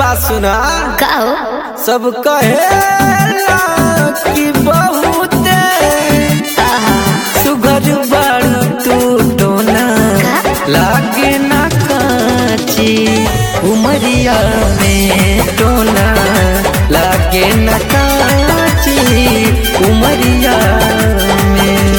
बात सुना का हो सब कहेला कि बहुत सुघर बाड़ू तू टोना लागे ना काची उमरिया में टोना लागे ना काची उमरिया में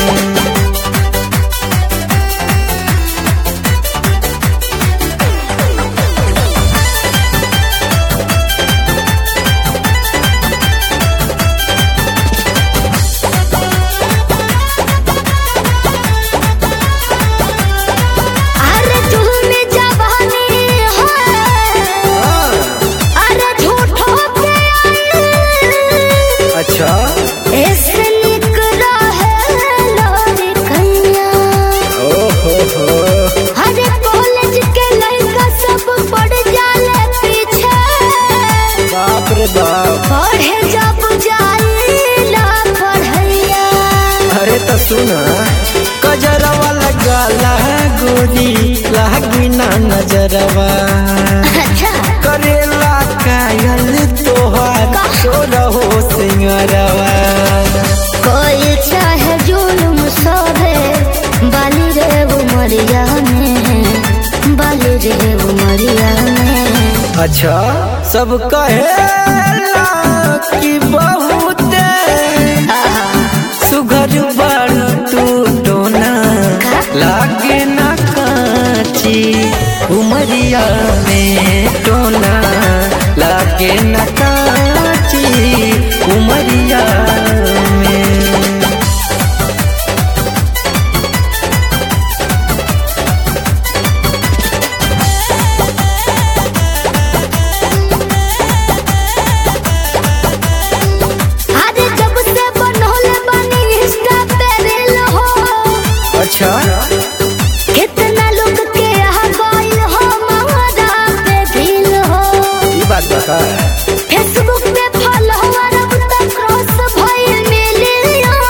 अरे झूम जवानी है अरे झूठो के अच्छा ऐसे निक रहे लोरी कन्या ओहो हो अरे कॉलेज के लड़का सब पड़ जाले पीछे बाप रे बाप पढ़े जब जाइला पढ़ैया अरे तो सुना कजरवा लगाला गोरी लागी ना नजरवा अच्छा करेला कायल तोहार सोरहो सिंगरवा कोई चाहे जुलुम सोहे बाली रे उमरिया में बाली रे उमरिया में अच्छा सब कहेला कि बहुत सुघर बाड़ तू टोना लागे ना काची उमरिया में टोना लागे ना काची उमरिया में अरे जब से बनोले बनी इंस्टा पे रील हो अच्छा कितना लोग के आ गइल हो महरा पे दिल हो ये बात बता फेसबुक पे फॉलोअर अब तक क्रॉस भइल मिलियन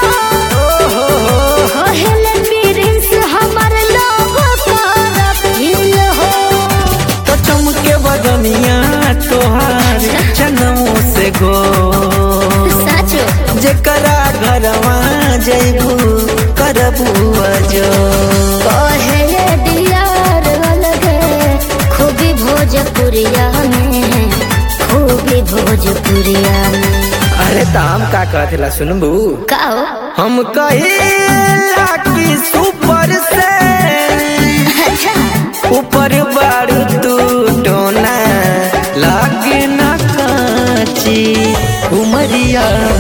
कहले प्रिंस हमर लोग कर फील हो तो चमके बदनिया तोहार जनमों से गो साचो जेकरा घरवा जैबू करबू अजो कहले डियार अलगे खूबी भोजपुरिया में खूबी भोजपुरिया में अरे ताम का कहला सुनबू का हो हम कहिला कि सुपर से अच्छा ऊपर बारू तू टोना लागे ना काची उमरिया